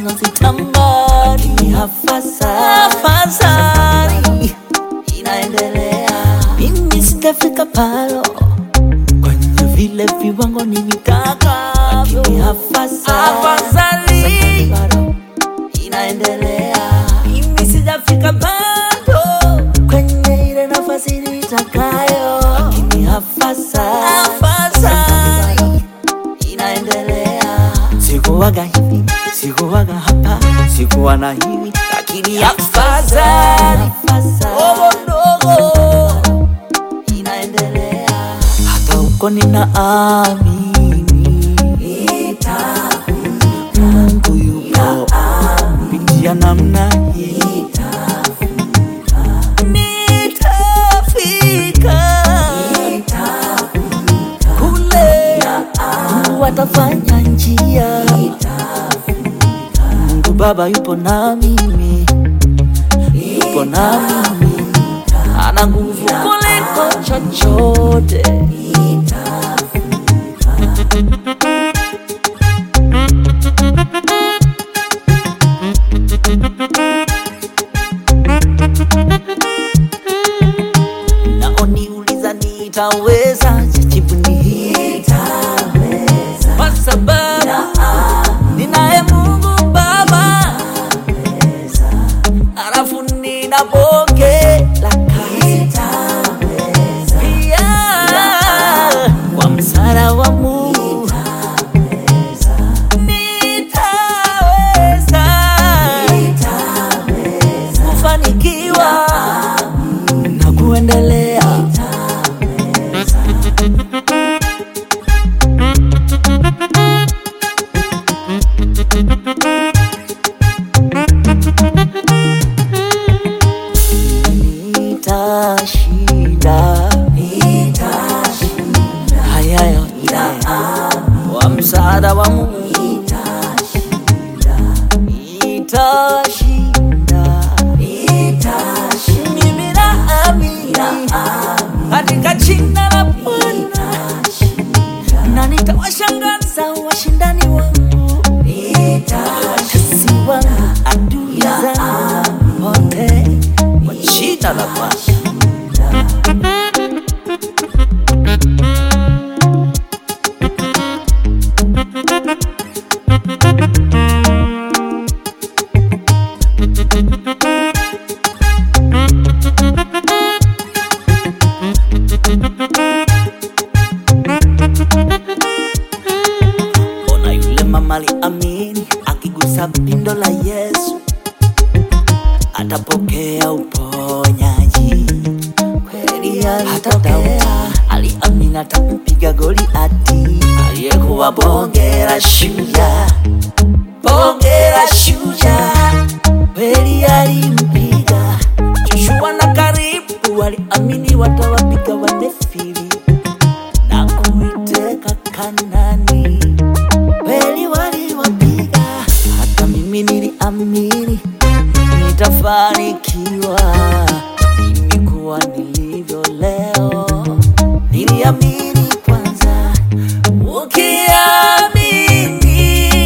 nazitamani, afadhali inaendelea, mimi sitafika palo kwenye vile viwango nivitakavyo, afadhali bado inaendelea, mimi sijafika bado kwenye ile nafasi nitakayo, lakini afadhali inaendelea. Sikuwaga hivi, sikuwaga hapa, sikuwa na hivi, lakini afadhali ndogo ndogo inaendelea. Hata huko ninaamini Mungu yupo kupitia namna hii nitafika kule Mungu atafanya njia Mungu Baba yupo na mimi yupo na mimi ana nguvu kuliko chochote naoniuliza nitaweza jibu ni hii kwa sababu ninaye Mungu Baba alafu nina bonge la kazi pia kwa msaada wa Mungu nitaweza kufanikiwa na kuendelea nitashinda haya yote kwa msaada wa Mungu nitashinda mimi naamini katika jina la Bwana na nitawashangaza washindani wangu watesi wangu adui zangu wote kwa jina la Bwana Ona yule mama aliamini, akigusa pindo la Yesu atapokea uponyaji. Kweli hata Daudi aliamini atampiga Goliati, aliyekuwa bonge la shujaa, bonge la shujaa. Kweli alimpiga Joshua na Karibu waliamini watawapiga Wanefili na kuiteka Kanani kweli waliwapiga, hata mimi niliamini nitafanikiwa mimi kuwa nilivyo leo. Niliamini kwanza, ukiamini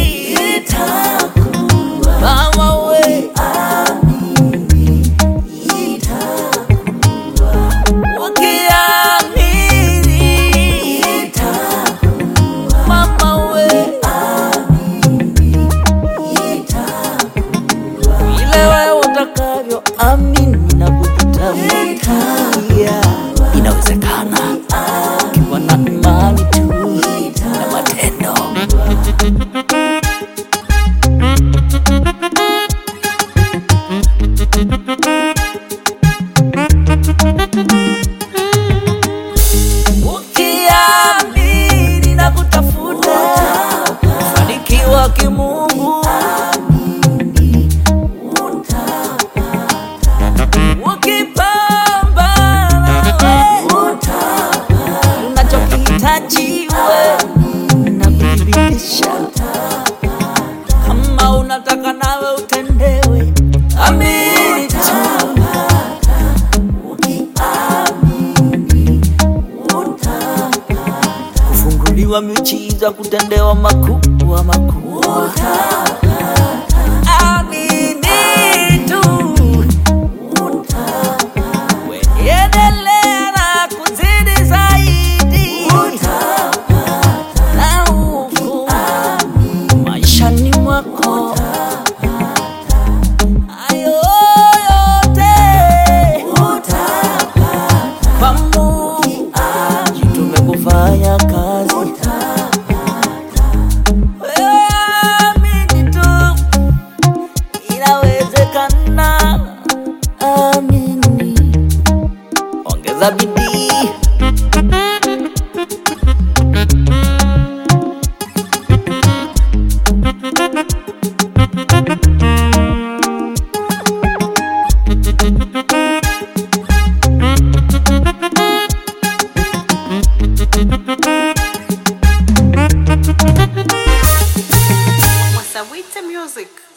itakuwa mama we, amini itakuwa, ukiamini itakuwa mama we, vile wewe utakavyo amini na kujitamkia, inawezekana ukiwa na imani tu na matendo. Ukiamini na kutafuta kufanikiwa kimungu ukipambana unachokihitaji wewe na kuthibitisha kama unataka nawe utendewe amini tu kufunguliwa miujiza kutendewa makubwa makubwa ongeza bidii Wasawite Music.